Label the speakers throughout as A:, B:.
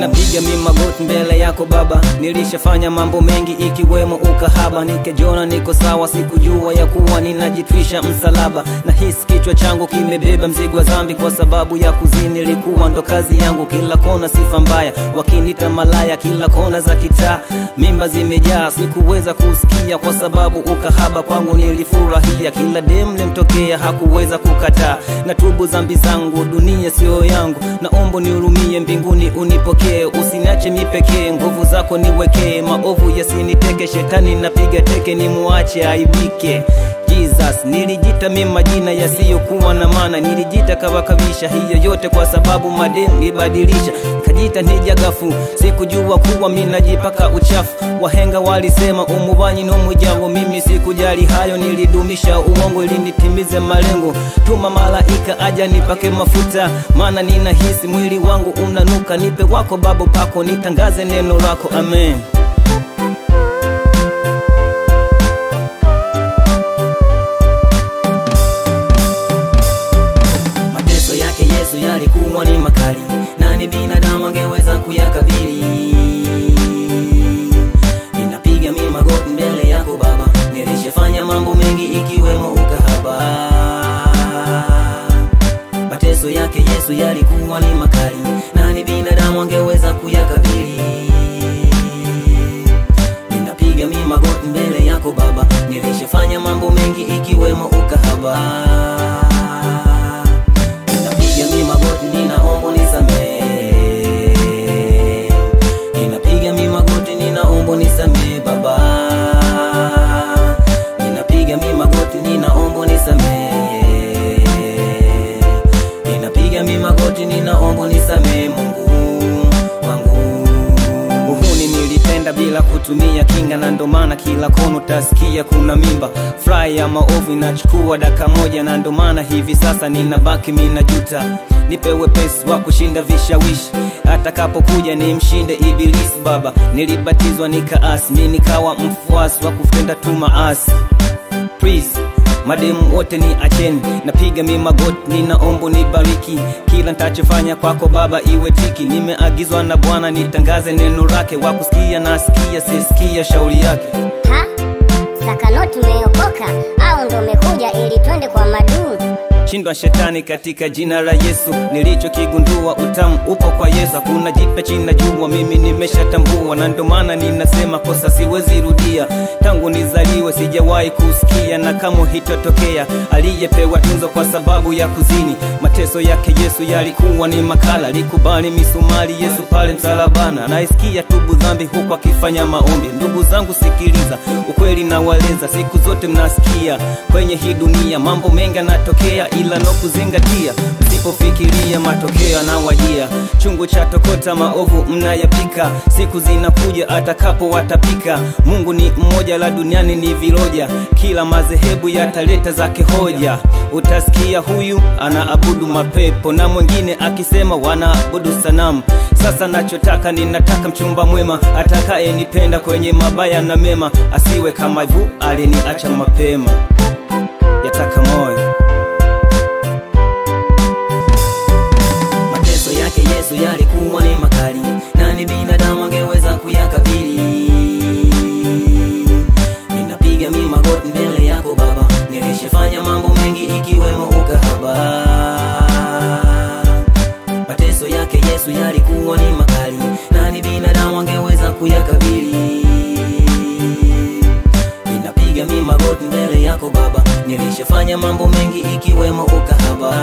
A: ninapiga mi magoti mbele yako baba nilishafanya mambo mengi ikiwemo ukahaba nikejona niko sawa sikujua ya kuwa ninajitwisha msalaba na hisi kichwa changu kimebeba mzigo wa dhambi kwa sababu ya kuzini ilikuwa ndo kazi yangu kila kona sifa mbaya wakinita malaya kila kona za kitaa mimba zimejaa sikuweza kusikia kwa sababu ukahaba kwangu nilifurahia kila dem limtokea hakuweza kukataa na tubu zambi zangu dunia sio yangu naomba nihurumie mbinguni unipokee usiniache mi pekee nguvu zako niwekee maovu yasiniteke shetani napiga teke nimuache aibike Jesus nilijita mi majina yasiyokuwa na maana nilijita kawakabisha hiyo yote kwa sababu madem nibadilisha kajita nijagafu sikujua kuwa mi najipaka uchafu wahenga walisema umubanyi n'umujyango mimi sikujali hayo nilidumisha uongo ili nitimize malengo tuma malaika aja nipake mafuta maana ninahisi mwili wangu unanuka nipe wako babo pako nitangaze neno lako amen mateso yake yesu yalikuwa ni makali nani binadamu angeweza kuyakabili ninapiga mi magoti mbele yako baba nilishafanya mambo mengi ikiwemo ukahaba mateso yake yesu yalikuwa ni makali nani binadamu angeweza kuyakabili ninapiga mi magoti mbele yako baba nilishafanya mambo mengi ikiwemo ukahaba ninapiga mi magoti ninaomba nisamee ninapiga mi magoti ninaomba nisamee baba ninapiga mi magoti ninaomba nisamee ninapiga mi magoti ninaomba nisamee mungu wangu uhuni nilitenda bila kutumia kinga na ndo maana kila kono utasikia kuna mimba furahi ya maovu inachukua daka moja na ndo maana hivi sasa ninabaki minajuta nipe wepesi wa kushinda vishawishi atakapokuja ni mshinde ibilisi baba nilibatizwa nikaasi mi nikawa mfuasi wa kutenda tu maasi please mademu wote ni acheni napiga mi magoti ninaomba nibariki kila ntachofanya kwako baba iwe tiki nimeagizwa na bwana nitangaze neno lake wa kusikia na asikia sisikia shauri yake
B: ha sakanoti umeokoka au ndo umekuja ili twende kwa maduu
A: shindwa shetani katika jina la yesu nilichokigundua utamu upo kwa yesu hakuna jipya china jua mimi nimeshatambua na ndo maana ninasema kosa siwezi rudia tangu nizaliwe sijawahi kusikia na kama hitotokea aliyepewa tunzo kwa sababu ya kuzini mateso yake yesu yalikuwa ni makala likubali misumari yesu pale msalabana naisikia tubu dhambi huku akifanya maombi ndugu zangu sikiliza ukweli nawaleza siku zote mnasikia kwenye hii dunia mambo mengi yanatokea ila no kuzingatia msipofikiria matokeo yanawajia chungu cha tokota maovu mnayapika siku zinakuja atakapo watapika mungu ni mmoja la duniani ni viroja kila madhehebu yataleta zake hoja utasikia huyu anaabudu mapepo na mwingine akisema wanaabudu sanamu sasa nachotaka ninataka mchumba mwema atakayenipenda kwenye mabaya na mema asiwe kama vu aliniacha mapema yataka moyo mateso yake yesu yalikuwa ni makali nani binadamu angeweza kuyakabili ninapiga mi magoti mbele yako baba nilishafanya mambo mengi ikiwemo ukahaba mateso yake yesu yalikuwa ni makali nani binadamu angeweza kuyakabili ninapiga mi magoti mbele yako baba nilishafanya mambo mengi ikiwemo ukahaba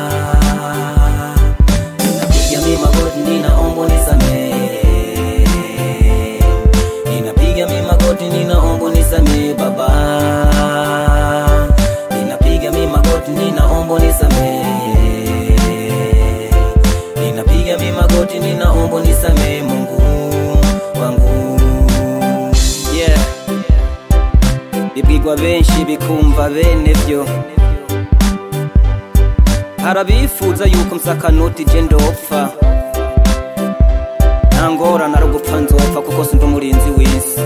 A: ninapiga mi magoti ninaomba nisamee ninapiga mi magoti ninaomba nisamee baba ninapiga mi magoti ninaomba nisamee ninapiga mi magoti ninaomba nisamee mungu wangu yeah bibwirwa benshi bikumva bene byo harabifuza yuko msakanoti je ndopfa nta ngorane ari ugupfa nzopfa kuko si ndi umurinzi w'isi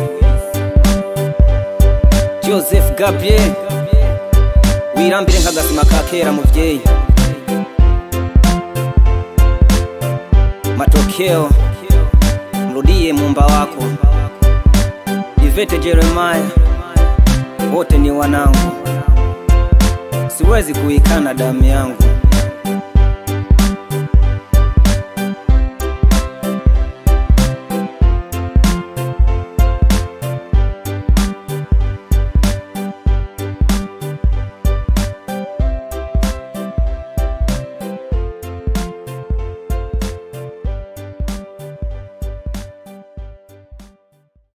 A: joseph gabriel wirambire nk'agasima ka kera muvyeyi matokeo msikie muumba wako. Ivete Jeremiah, wote ni wanangu, siwezi kuikana damu yangu.